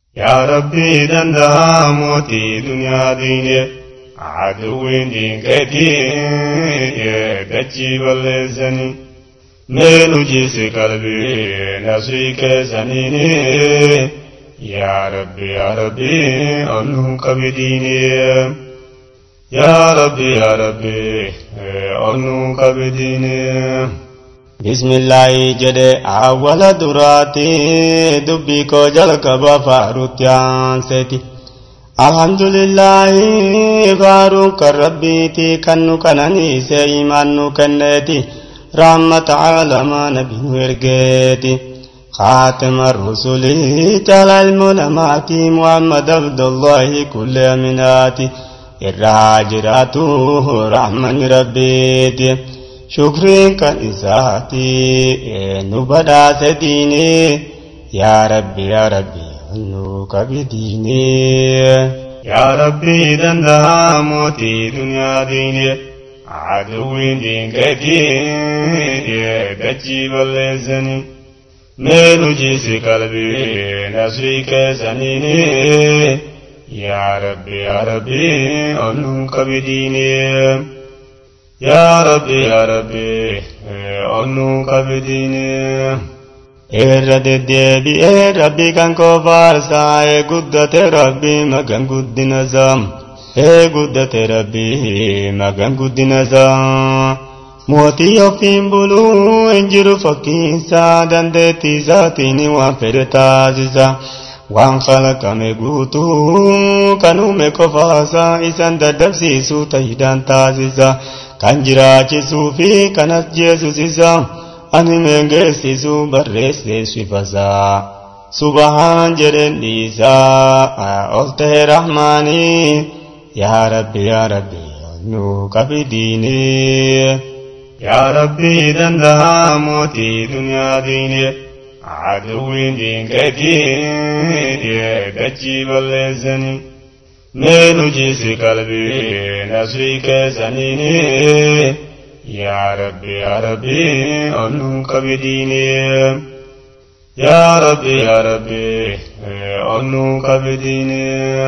yaa rabbii danda'a mootii duniyaa diine aduwwiin diinkeetii dachii balleessanii meel hojisi qalbii nasrii keessaniini yaa rabbi yaa rabbi onnuu qabi diine yaa rabbi yaa rabbi onnuu qabi diine. bismillaahi jedhe awwala duraati dubbii koo jalqaba faarutti aanseeti alhamdulillaahi faaruun kan rabbiiti kan nu kananiise imaan nu kenneeti rahmata alamaa nabi nu ergeeti خاتم الرسل جل المنامات محمد عبد الله كل أمناتي الراجراته رحمن ربيتي shukriin kan isaati nu badhaase diine yaa rabbi yaa rabbi nu qabi diine yaa rabbi danda'a mootii duniyaa diine aduwwiin diinkeetii dachii balleessanii meel hojisi qalbii nasrii keessaniini yaa rabbi yaa rabbi onnuu qabi diine yaa rabbi yaa rabbi onnuu qabdiine. irra deddeebi'ee rabbi kan koo faarsaa ee guddate rabbi magan guddina isaa ee guddate rabbi magan guddina isaa mootii ofiin buluu hin jiru fakkiinsaa dandeettii isaatiin waan fedhe taasisa. waan kalaqame guutuu kan uume qofaasaa isan daddabsiisuu ta'idhaan taasisa kan jiraachisuu fi kan as jeesusisa ani meengeessisuu barreesseessifasaa subahaan jedhen dhiisaa ol ta'e rahmaanii yaa rabbi yaa rabbi nu qabi diinee yaa rabbi danda'a mootii duniyaa diinee aduwwiin diinkeetii dachii balleessanii meel hojisi qalbii nasrii keessaniini yaa rabbi yaa rabbi onnuu qabi diine yaa rabbi yaa rabbi onnuu qabi diine.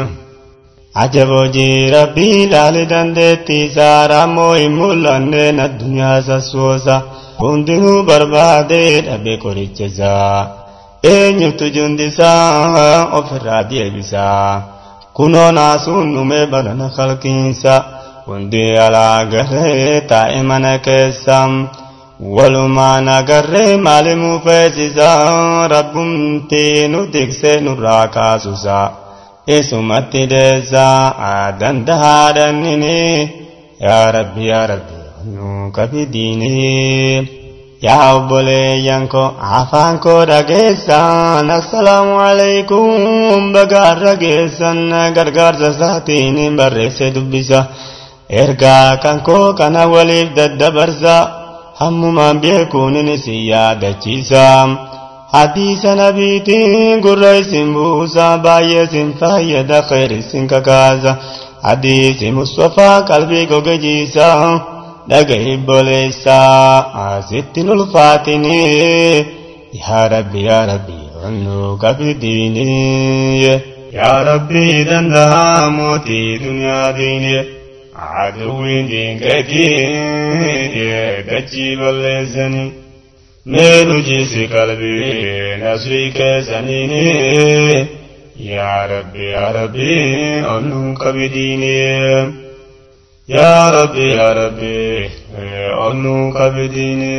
Ajabojii rabbii ilaali dandeettii isaa raammoo hin mul'anneen addunyaa sassoosa. hundinuu barbaadee dhabe qoricha isaa eenyutu jundisaa ofirraa deebisaa kunoo naasuun dhumee barana kalkiinsa hundi alaa garee taa'e mana keessa walumaan agarree maalimuu feesisaa rabbumtii nu tiksee nurraa kaasusaa isumatti deessaa dandahaadhannini yaa rabbi yaa rabbi nu qabi diinee yaa obboleeyyan koo afaan koo dhageessan assalaamu alaykum bagaarra geessan gargaarsa isaatiin barreesse dubbisa ergaa kan koo kana waliif daddabarsa hammumaan beekuun isin yaadachiisa hadiisa nabiitiin gurra isin buusa baay'ee isin fayyada khayr isin kakaasa hadiisi mustafaa qalbii gogejiisa dhagahi boleessaa asittiin ulfaatini yaa rabbi yaa rabbi onnu qabdiini yaa rabbi danda'a mootii duniyaa diine aduwwiin diinkeetii dachii balleessanii meel hojisi qalbii nasrii keessaniini yaa rabbi yaa rabbi onnuu qabi diine yaa rabbi yaa rabbi onnuu qabi diine.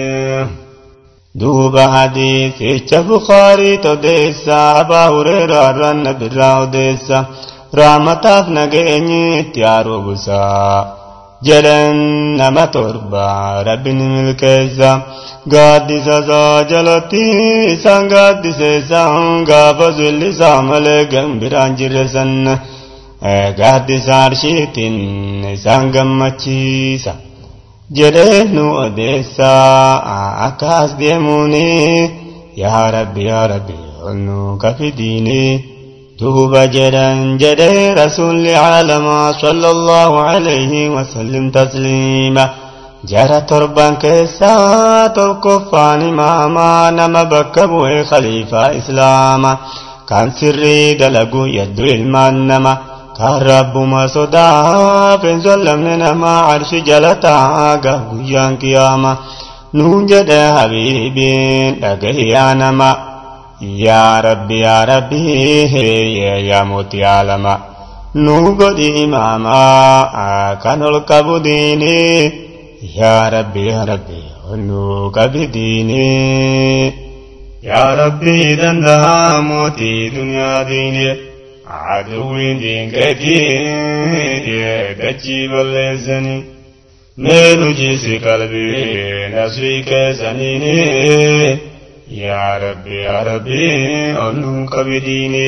duuba hadiisicha bukaarii odeessa abaa hureeraarraan nabirraa odeessa raamataaf nageenyi itti haaroobusaa jedhan nama torba rabbin milkeessa gaaddisa isaa jalatti isaan gaaddiseessan gaafa zullisaa malee gambiraan jirre san gaaddisa arshiitiin isaan gammachiisa. jedhee nu odeessaa akkas deemuuni yaa rabbi yaa rabbi nu kafidiini duuba jedhan jedhee rasuulli caalamaa sallallahu alayhi wasallim tasliima jara torban keessaa tokkoffaan imaamaa nama bakka bu'ee khaliifaa islaama kan sirrii dalagu yaddu ilmaan nama kan rabbuma sodaa feensoon lamne nama arshi jala taaga guyyaan kiyaama nuun jedhe habiibiin dhagahiyaa nama yaa rabbi yaa rabbi yaa mootii alama nu godhi imaamaa kan ol qabu diini yaa rabbi yaa rabbi nu qabi diini yaa rabbi danda'a mootii duniyaa diini aduwwiin diinqeetii dachii balleessanii meenu jiisi qalbii nasrii keessanii yaa rabbi yaa rabbi onnuu qabi diini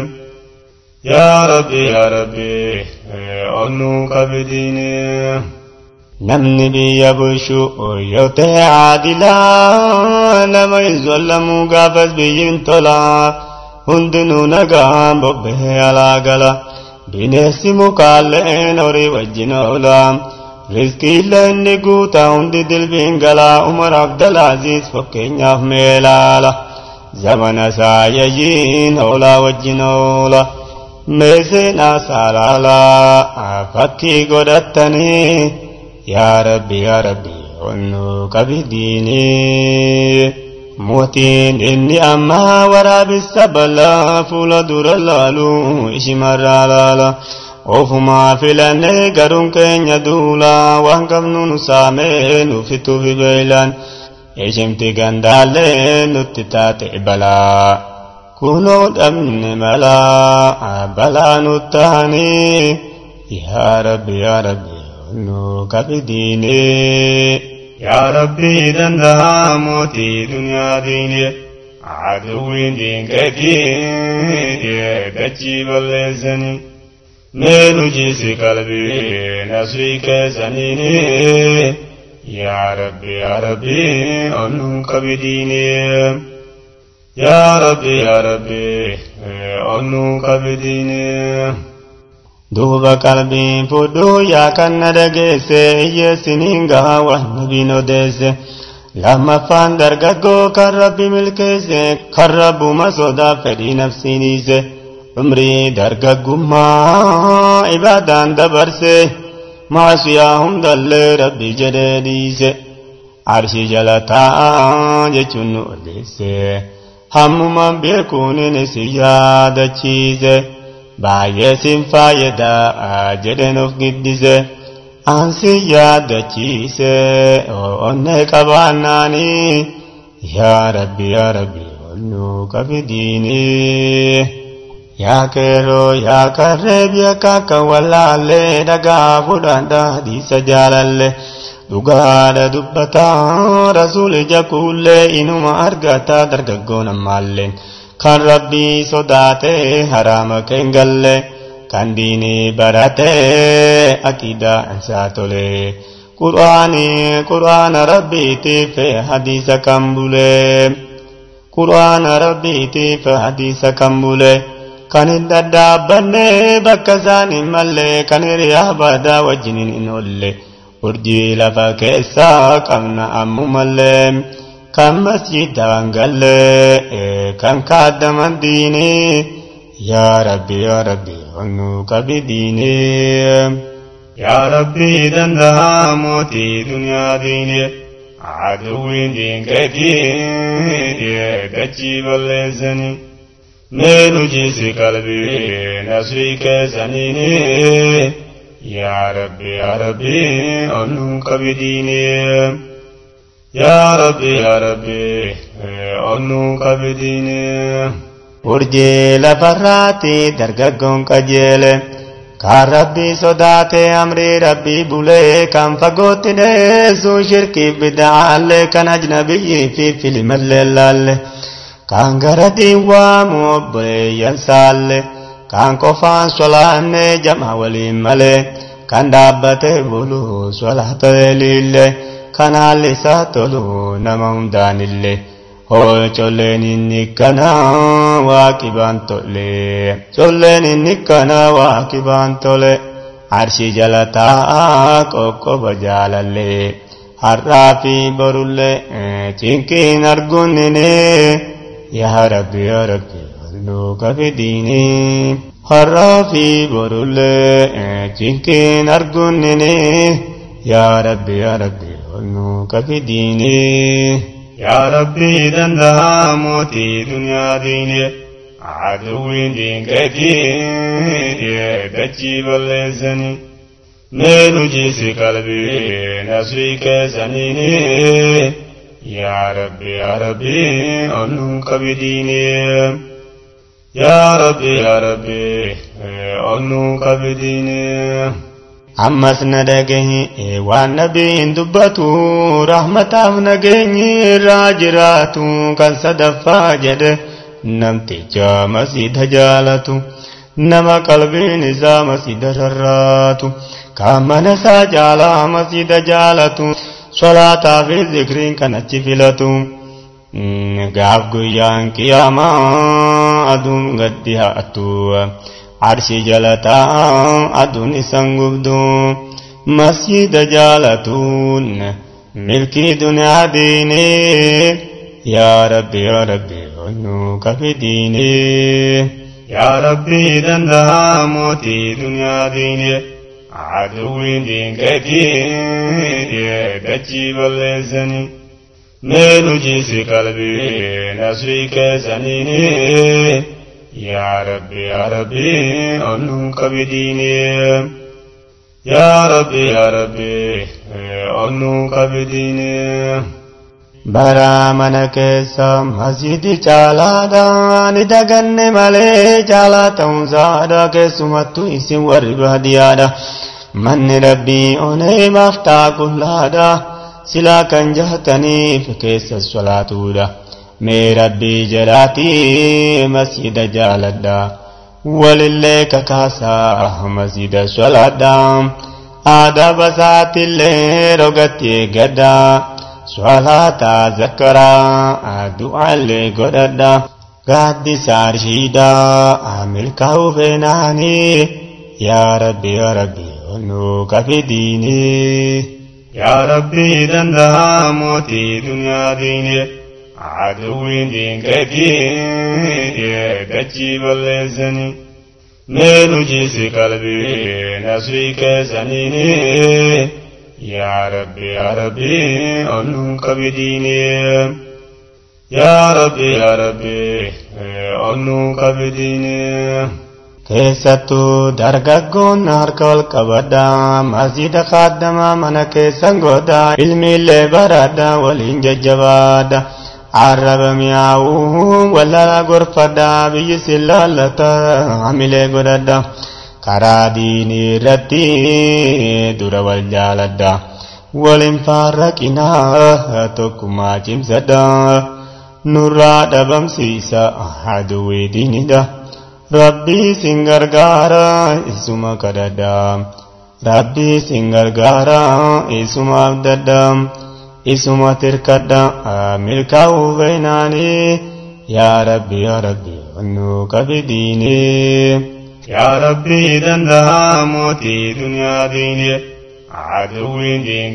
yaa rabbi yaa rabbi onnuu qabi diini namni biyya bulchu yoo ta'e caadilaa nama hin zollamuu gaafas biyyin tolaa hundinuu nagaan bobbahee alaa gala bineensi mukaalleen horii wajjin oolaa rizqiillee inni guutaa hundi dilbiin galaa umar abdalaaziz fakkeenyaaf meelaala zamana saayayyiin oolaa wajjin oola meeseenaa saalaalaa fakkii godhattanii yaa rabbi yaa rabbi onnuu qabidiinii mootiin inni ammaa waraabessa bal'aa fuula dura laalu ishimarraa laala ofumaa filannee garuun keenya duulaa waan qabnu nu saamee nuufituuf beelaan ishimti gandaallee nutti taate balaa kunoo dhabne malaa balaa nu taanii yaa rabbi yaa rabbi nu qabidiinee. yaa rabbi danda'a mootii duniyaa diini aduwwiin diinqeetii dachii balleessanii meenu jiisi qalbii nasrii keessanii yaa rabbi yaa rabbi onnuu qabi diini yaa rabbi yaa rabbi onnuu qabi diini. duuba qalbiin fudhuu yaa kan na dhageesse iyyeessiniin gahaa waan nabiin odeesse lammaffaan dargaggoo kan rabbi milkeesse kan rabbuma sodaa fedhii nafsiin dhiise umrii dargaggummaa ibaadaan dabarse maasiyaa hundallee rabbi jedhee dhiise arshii jala taa'aa jechuun nu odeesse hammumaan beekuun si yaadachiise. baay'ee sin faayadaa jedhen of giddise ansi yaadachiise onnee qabaannaanii yaa rabbi yaa rabbi onnuu qabidiinii yaa keeroo yaa karree biyya kakka wallaallee dhagaa fudhaan dhaadhiisa jaalalle dhugaadha dubbataa rasuuli jakuullee inuma argataa dargaggoon ammaalleen. kan rabbii sodaatee haraama keen galle kan diinii baratee akiidaa isaa tolee qur'aanii qur'aana rabbiitiif hadiisa kan bulee qur'aana rabbiitiif hadiisa kan bulee kan hin daddaabbanne bakka isaan hin malle kan hiriyaa badaa wajjiniin hin olle urjii lafa keessaa qabna ammumallee. kan masjidaan galle kan kaaddaman diini yaa rabbi yaa rabbi onnuu qabi diini yaa rabbi danda'a mootii duniyaa diini aduwwiin diinqeetii dachii balleessanii meenu jiisi qalbii nasrii keessanii yaa rabbi yaa rabbi onnuu qabi diini yaa rabbi yaa rabbi onnuu qabi diini. urjii lafarraatti dargaggoon qajeele kan rabbii sodaate amrii rabbii bulee kan fagootti dheessu shirkii bida'aallee kan ajnabiyyii fi filimallee laalle kan gara diiwaamu obboleeyyan saalle kan qofaan solaanne jama waliin malee kan dhaabbate buluu solaata liillee kan haalli isaa tolu nama hundaanillee. Hoo colleen inni kana waaqibaan tole colleen inni kana waaqibaan tole arshii jala taa'aa qoqqoba jaalallee har'aa fi borullee cinqiin arguunnine yaa rabbi yaa rabbi nu kafidiini har'aa fi borullee cinqiin argunnini yaa rabbi yaa rabbi nu kafidiini yaa rabbii danda'a mootii duniyaa diine aduwwiin diinqeetii dachii balleessanii mee nu jiisi qalbii nasrii keessaniini yaa rabbi yaa rabbi onnuu qabidiini yaa rabbi yaa rabbi onnuu qabidiini ammas na dhagahi waan nabiin dubbatu rahmataaf nageenyi irraa jiraatu kan sadaffaa jedhe namticha masiida jaalatu nama qalbiin isaa masiida rarraatu kan mana isaa caalaa masiida jaalatu solaataa fi zikriin kan achi filatu gaaf guyyaan qiyaamaa aduun gaddi haatu arshi jalataa aduun isan gubdu masjida jaalatuun milkii duniyaa diinee yaa rabbi yaa rabbi onnu kafi diinee yaa rabbii danda'a mootii duniyaa diinee aduwwiin diinqeetii dachii balleessanii mee nu jiisi qalbii nasrii keessaniini yaa rabbi yaa rabbi onnuu qabidiinee yaa rabbi yaa rabbi onnuu qabidiinee bara mana keessa masjidi caalaadha ni daganne malee caalaa ta'uunsaadha keessumattu isin warri baadiyyaadha manni rabbii onee maaftaa qullaadha silaa kan jahataniif keessa solaatuudha mee rabbii jedhaatii masjida jaaladha walillee kakaasaa masjida solaadha aadaa basaatillee rogatti eeggadha صلاة ذكرى دعاء لقددا قد سارشيدا عمل كوفناني يا ربي يا ربي ونوك في ديني يا ربي دندا موتي دنيا ديني عدوين دين كثير دجي بلسني مينو جيسي قلبي نسري كسنيني يا ربي يا ربي أنو كبديني يا ربي يا ربي أنو كبديني keessattuu dargaggoon harka ol qabadha masjida kaaddamaa mana keessan godha ilmiillee baradha waliin jajjabaadha arraba mi'aawuu wallala gorfadha biyyi sin laallata hamilee godhadha karaa diinii irratti dura wal jaaladha waliin faarraqinaa tokkummaa cimsadha nurraa dhabamsiisa aduwwii diinidha rabbii sin gargaara isuma kadhadha rabbii sin gargaara isuma abdadha isuma tirkadha milkaa'uu beeynaanii yaa rabbi yaa rabbi nu qabidiinii يا ربي دندا موتي دنيا ديني عدوين دين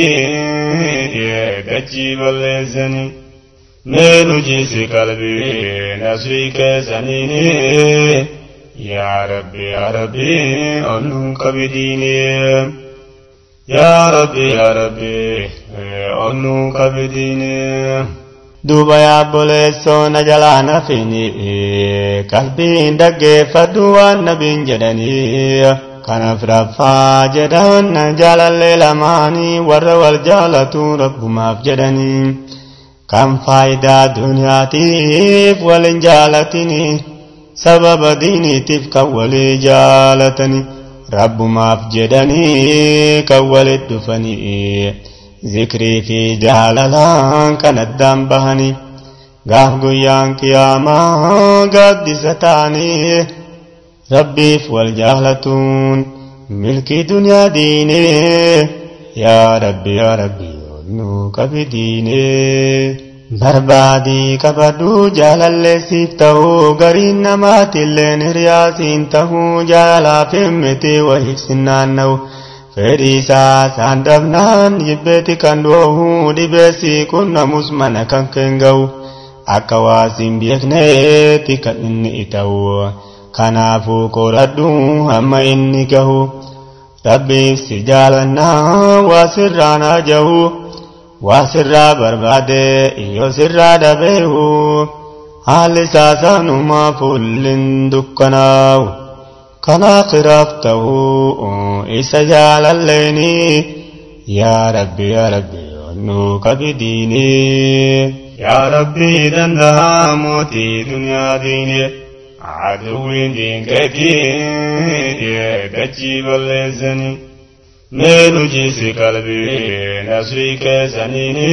كثير دجي بلسني مينو جيسي قلبي نسري كسنيني يا ربي يا ربي أنو كبديني يا ربي يا ربي أنو كبديني duuba yaabboleessoo na jalaa na fini qalbiin dhaggeeffadhu waan nabiin jedhanii kanaaf raffaa jedhan na jaalallee lamaanii warra wal jaalatu rabbumaaf jedhanii kan faayidaa duniyaatiif walin jaalatini sababa diiniitiif kan walii jaalatani rabbumaaf jedhanii kan walit dhufanii zikrii fi jaalalaan kan addaan bahanii gaaf guyyaan qiyaamaa gaaddisa ta'anii rabbiif wal jaalatuun milkii duniyaa diinee yaa rabbi yaa rabbi nu qabi diinee barbaadii qabadhu jaalalleessiif ta'uu gariin namaatilleen hiriyaasiin ta'uu jaalaaf himmiti wahiif sinnaanna'u fedhiisaa isaan dhabnaan jibbeeti kan dhoohu dhibeessi qunnamus mana kan keen ga'u akka waasin beekneeti kan inni ita'u kanaafuu qoradhu hamma inni gahu rabbiif si jaalannaa waa sirraan hajahu waa sirraa barbaade yoo sirraa dhabeehu haalli saasanumaa fuullin dukkanaa'u kan akhiraaf ta'uu isa jaalalleeni yaa rabbi yaa rabbi nu qabidiini yaa rabbi danda'a mootii duniyaa diine aduwwiin diinkeetii dachii balleessanii mee nu jiisi qalbii nasrii keessaniini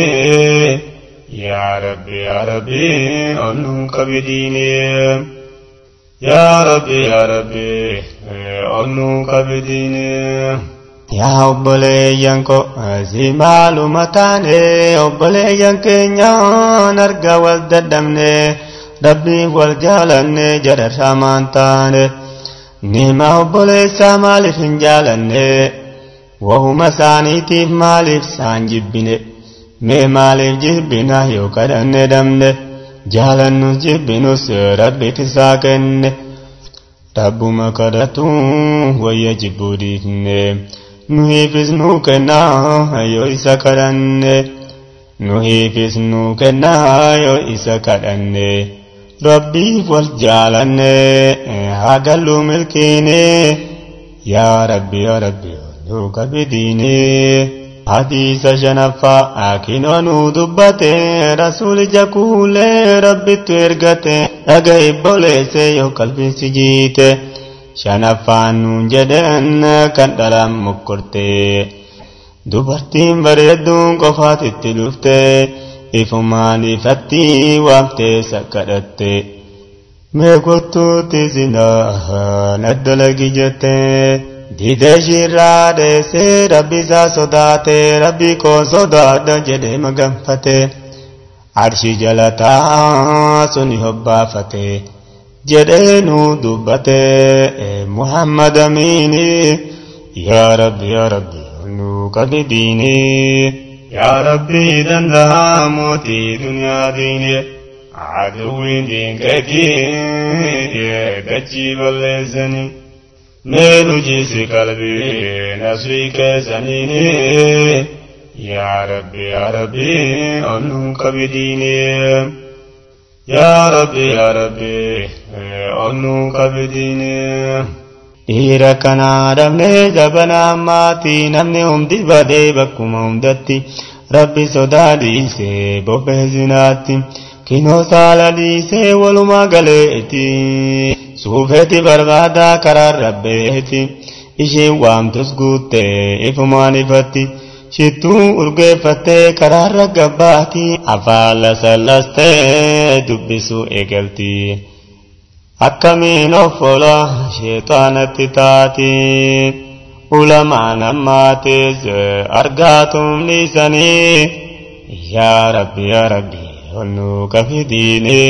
yaa rabbi yaa rabbi nu qabidiini yaa rabbi yaa rabbi nu qabidiini. Yaa obboleeyyan ko si maaluma taane obboleeyyan keenyaan arga wal dadhabne rabbiif wal jaalanne jararraa maan taane nima obboleessaa maaliif hin jaalanne wahuma isaaniitiif maaliif saan jibbine mee maaliif jibbina yoo kadhanne dhabne jaalannus jibbinus rabbiif isaa kenne rabbuma kadhatu wayya jibbuu dhiifne. nuhiifis nuu kennaa yoo isa kadhanne nuhiifis nuu kennaa yoo isa kadhanne rabbiif wal jaalanne haa galluu milkiine yaa rabbi yaa rabbi nuu qabidiine hadiisa shanaffaa akinoo nuu dubbate rasuulija kuulee rabbittu ergate dhaga ibboleesse yoo qalbiinsi jiite shanaffaan nuun jedhan kan dhalaan mokkorte dubartiin bareedduun qofaatitti dhufte ifumaan ifatti waamtee sakkadhatte mee kottuutti sinaa naddalagi jette dide ishirraa dheessee rabbi isaa sodaate rabbi koo sodaadha jedhee maganfate arshi jalataa suni hobbaafate jedhee nu dubbate muhammad amiini yaa rabbi yaa rabbi nu qabidiini yaa rabbi danda'a mootii duniyaa diine aduwwiin diinkeetii dachii balleessanii mee nu jiisi qalbii nasrii keessaniini yaa rabbi yaa rabbi nu qabidiini yaa rabbi yaa rabbi nu qabidiini dhiira kanaa dhabnee jabanaa maatii namni hundi badee bakkuma hundatti rabbi sodaa dhiisee bobbee zinaatti kinoo saala dhiisee walumaa galeeti suufeeti barbaadaa karaa rabbeeti isheen waamtus guuttee ifumaan ifatti shittuu urgeeffattee karaarra gabbaati afaan lasallastee dubbisuu eegalti. akkamiin offola sheexaanatti taati ulamaan ammaatis argaatum dhiisanii yaa rabbi yaa rabbi onnu qafidiini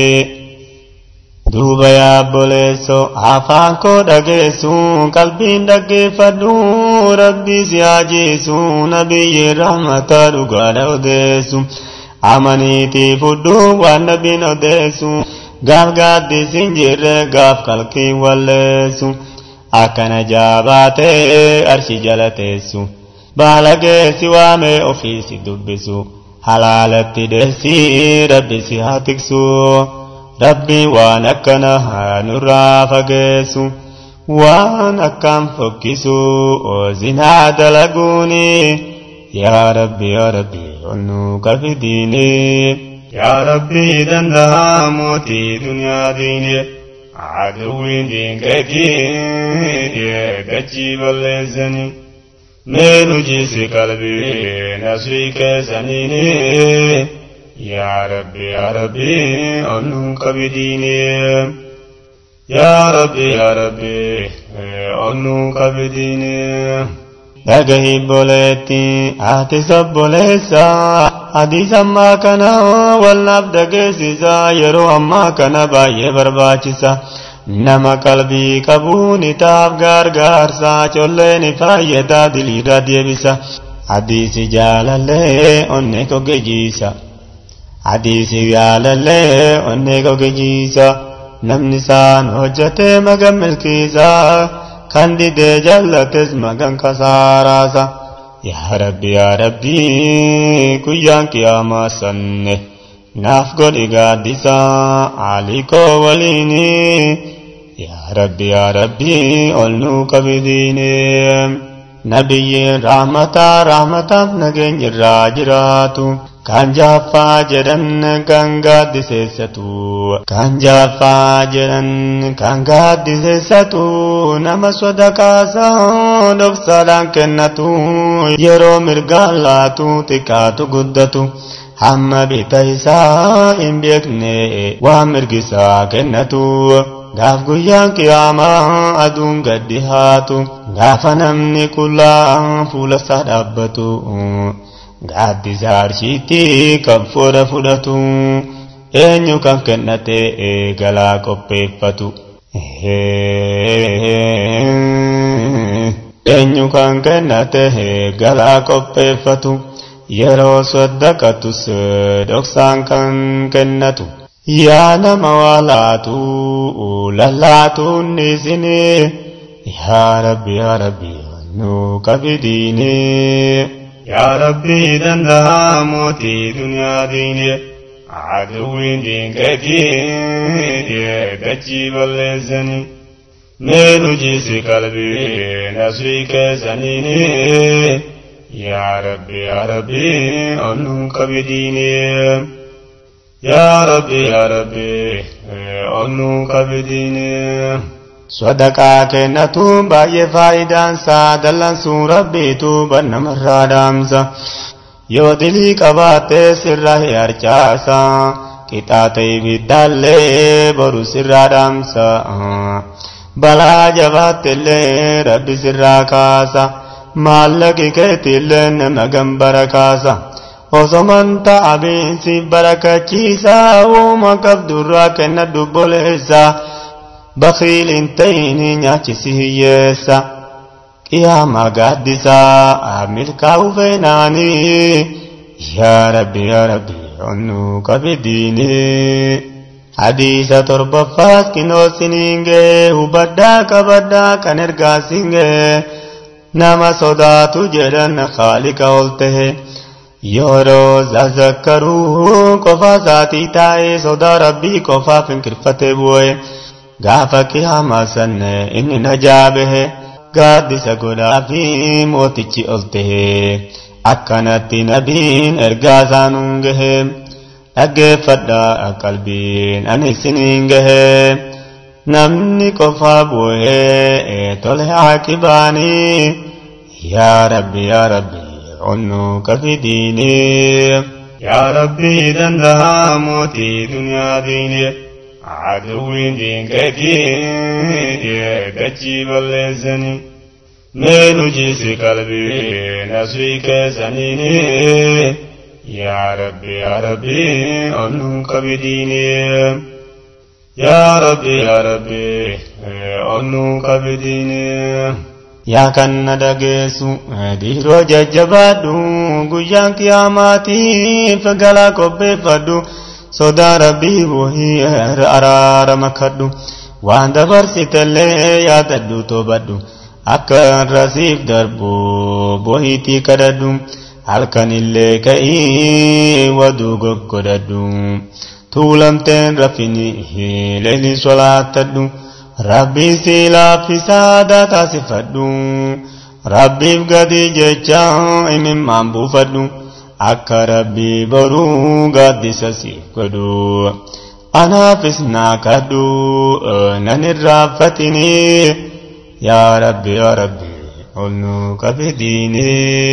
duuba yaa obboleesso afaan koo dhageessu qalbiin dhaggeeffadhu rabbi si haajisu nabiyyi rahmata dhugaadha odeessu amaniitii fudhu waan nabiin odeessu gaaf gaaddisiin jirre gaaf kalkii walleessu akkana jaabaatee arshi jala teessu baala geessi waamee ofiisi dubbisu halaalatti deessii rabbi si haa tiksu rabbi waan akkana haa nurraa fageessu waan akkaan fokkisu zinaa dalaguuni yaa rabbi yaa rabbi onnu qafidiini. yaa rabbi danda'a mootii duniyaa diine aduwwiin diinkeetii dachii balleessanii mee nu jiisi qalbii nasrii keessaniini yaa rabbi yaa rabbi nu qabidiini yaa rabbi yaa rabbi nu qabidiini. dhagahi boleetti ati sobboleessa hadiis ammaa kana walnaaf dhageessisa yeroo ammaa kana baay'ee barbaachisa nama qalbii qabuun itaaf gargaarsa colleen fayyadaa diliirra deebisa hadiisi jaalallee onne koggejiisa hadiisi yaalallee onnee gogijiisa namni isaan hojjetee magan milkiisa kan didee jallates magan kasaaraasa yaa rabbi yaa rabbi guyyaan qiyaamaa sanne naaf godhi gaaddisa alikoo waliini yaa rabbi yaa rabbi ol nuu qabidiine nabiyyiin rahmataa rahmataaf nageenya irraa jiraatu kan jaaffaa jedhan kan gaaddiseessatu kan jaaffaa jedhan kan gaaddiseessatu nama sodakaasaa dhoksaadhaan kennatu yeroo mirgaan laatu xiqqaatu guddatu hamma bita isaa hin beekne waan mirgisaa kennatu gaaf guyyaan qiyaamaa aduun gaddi haatu gaafa namni qullaa fuula isaa dhaabbatu gaaddisa arshiitti kan fooda fudhatu eenyu kan kennate galaa qopheeffatu eenyu kan kennate galaa qopheeffatu yeroo soddaqatus dhoksaan kan kennatu yaa nama waa laatu lallaatuun isini yaa rabbi yaa rabbi nu qabidiini yaa rabbi danda'a mootii duniyaa diine aduwwiin diinqeetii dachii balleessanii mee nu jiisi qalbii nasrii keessaniini yaa rabbi yaa rabbi ol nu qabidiini yaa rabbi yaa rabbi ol nu qabidiini sadaqaa kennatu baay'ee faayidaansaa dallansuu rabbiitu bannamarraa dhaamsa yoo dilii qabaattee sirra harcaasa qixaata ibiddaallee boru sirraa dhaamsa balaa jabaattillee rabbi sirraa kaasa maallaqi keetillee nama gambara kaasa osoman ta'abiinsi barakachiisaa uuma qabdurraa kenna dubboleessaa bakiil hin ta'ini nyaachisi hiyyeessa qiyaamaa gaaddisaa milkaa'u feenaanii yaa rabbi yaa rabbi onnu qabidiini hadiisa torbaffaas kinoosiniingee hubaddaa qabaddaa kan ergaasingee nama sodaatu jedhan khaalika ol tahe yeroo zazakkaruu qofa isaatii taa'ee sodaa rabbii qofaaf hinkirfate bu'e gaafa qiyaamaa sanne inni najaa bahe gaaddisa godhaa fi mootichi ol tahe akkanatti nabiin ergaa isaanuun gahe dhaggeeffadhaa qalbiin ani isiniin gahe namni qofaa bu'ee tole aaqibaanii yaa rabbi yaa rabbi onnu qafidiini yaa rabbi danda'a mootii duniyaa diine aduwwiin diinqeetii dachii balleessanii mee nu jiisi qalbii nasrii keessaniini yaa rabbi yaa rabbi ol nu qabidiini yaa rabbi yaa rabbi ol nu qabidiini yaa kan na dhageessu dhiiroo jajjabaadhu guyyaan qiyaamaatiif galaa qopheeffadhu sodaa rabbii buhii araarama kadhu waan dabarsitellee yaadadhu toobadhu akka rasiif darbu bohiitii kadhadhu halkanillee ka'ii waduu goggodhadhu tuulamteen rafini leelli solaattadhu rabbii si laaffisaada taasifadhu rabbiif gadi jecha imimmaan buufadhu akka rabbii boruu gaaddisa siif godhu anaafis naa kadhu nan irraanfatini yaa rabbi yaa rabbi ol nu qabidiini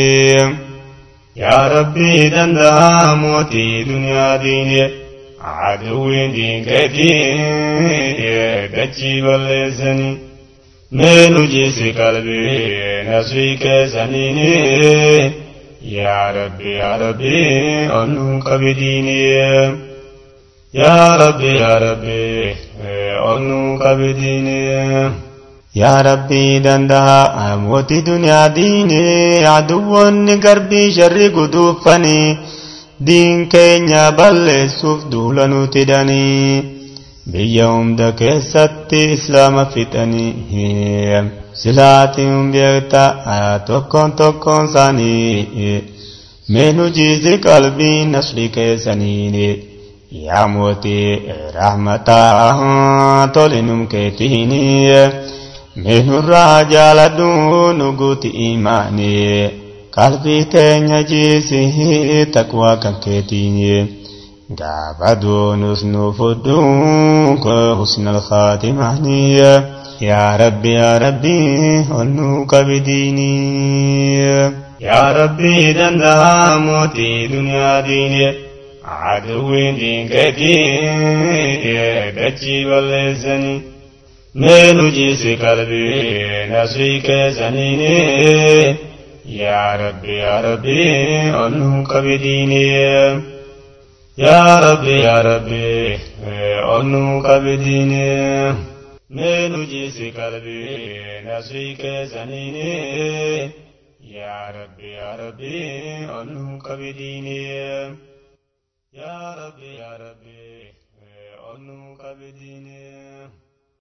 yaa rabbii danda'a mootii duniyaa diine aduwwiin diinqeetii dachii balleessanii mee nu jiisi qalbii nasrii keessaniini yaa rabbi yaa rabbi ol nu qabidiini yaa rabbi yaa rabbi ol nu qabidiini yaa rabbii danda'a mootii duniyaa diine aduwwoonni garbii sharri guduuffanii diin keenya balleessuuf duula nuti hidhanii biyya hunda keessatti islaama fixanii silaatiin beekta tokkoon tokkoon isaanii mee nu jiisi qalbii nasri keessaniin yaa mootii rahmataa tolinum keetiin mee nurraa jaaladhu nu guuti imaanii qalbii teenya jiisi taqwaa kan keetiin gaafa duunus nu fudhu husnal khaatimaanii yaa rabbi yaa rabbi ol nu qabidiinii yaa rabbi danda'a mootii duniyaa diinee aduwwiin diinkeetii dachii balleessanii mee nu jiisi qalbii nasrii keessaniini yaa rabbi yaa rabbi ol nu qabidiinii yaa rabbi yaa rabbi ol nu qabidiinii mee nu jiisi qalbii nasrii keessaniini yaa rabbi yaa rabbi ol nu qabidiinii yaa rabbi yaa rabbi ol nu qabidiinii